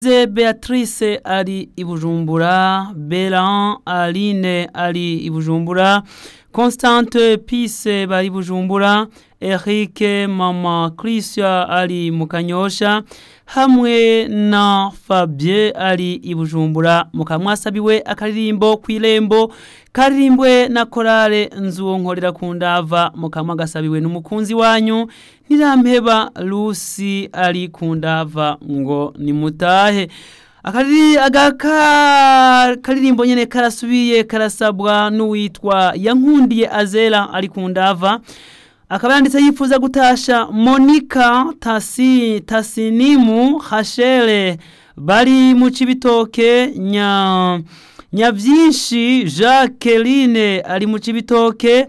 ze Beatrice ari i Bujumbura Belan Aline ari i Bujumbura Constante Peace bari i Bujumbura Eric Mama Christian ari mu Kanyosha hamwe na Fabien ari i Bujumbura mukamwasabiwe akaririmbo kw'irembo karirimbwe na korale nzuwo nkorera ku ndava mukama gasabiwe n'umukunzi wanyu ntirampeba Lucy ari ku ndava ngo nimutahe akari agaka karirimbo nyene karasubiye karasabwa n'uwitwa yankundiye Azela ari ku ndava akaba yanditse yifuza gutasha Monica Tasi Tasinimu Hashele bari mu cibitoke nya Nyavyinshi Jacqueline ari mu cibitoke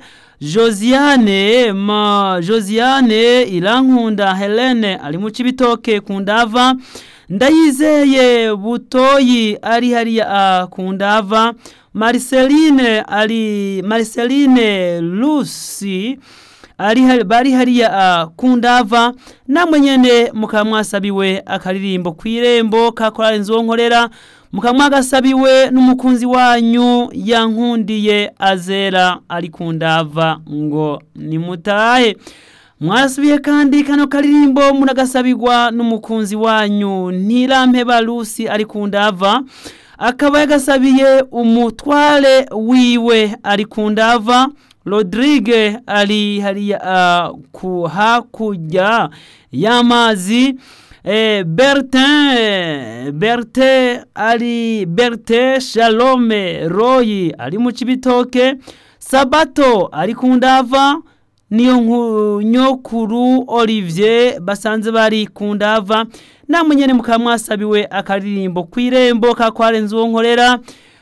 Josiane ma Josiane Irankunda Helene ari mu cibitoke kundava Ndayizeye Butoyi ari hariya kundava Marceline ari Marceline Lucy ari bari hariya kundava namwe nyene mukamwasabiwe akaririmbo kw'irembo kakora inzo nkorera mukamwagasabiwe n'umukunzi wanyu yankundiye azera ari kundava ngo nimutahe mwasubiye kandi kano karirimbo muragasabirwa n'umukunzi wanyu ntirampeba Lucy ari kundava akaba yagasabiye umutware wiwe ari kundava Rodrigue ari hariya uh, ku hakurya y'amazi eh, Bertin Bertin ari Bertin Shalome Roy ari mu cibitoke Sabato ari kundava niyo nyokuru Olivier basanze bari kundava namwe nyene mukamwasabiwe akaririmbo kw'irembo kakwarenze uwo nkorera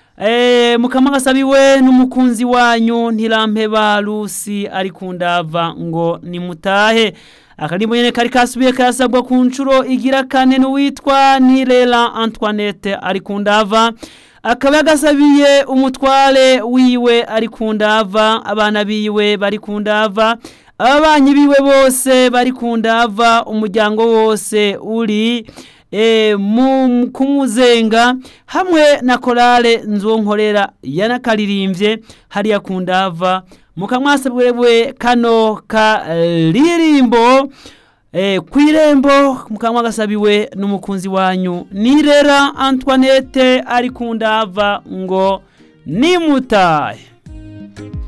Eh mukama gasabiwe n'umukunzi wanyu ntirampeba Lucy ari kundava ngo nimutahe akarimbo nyene kari kasubiye karasabwa ku ncuro igira kane n'uwitwa Nirela Antoinette ari kundava akaba yagasabiye umutware wiwe ari kundava abana biwe bari kundava ababanyi biwe bose bari kundava umuryango wose uri e, mu kumuzenga hamwe na korale nzonkorera yanakaririmvye hariya kundava mukamwasabwewe kano karirimbo e, kw'irembo mukamwagasabiwe n'umukunzi wanyu nirera Antoinette ari kundava ngo nimutahe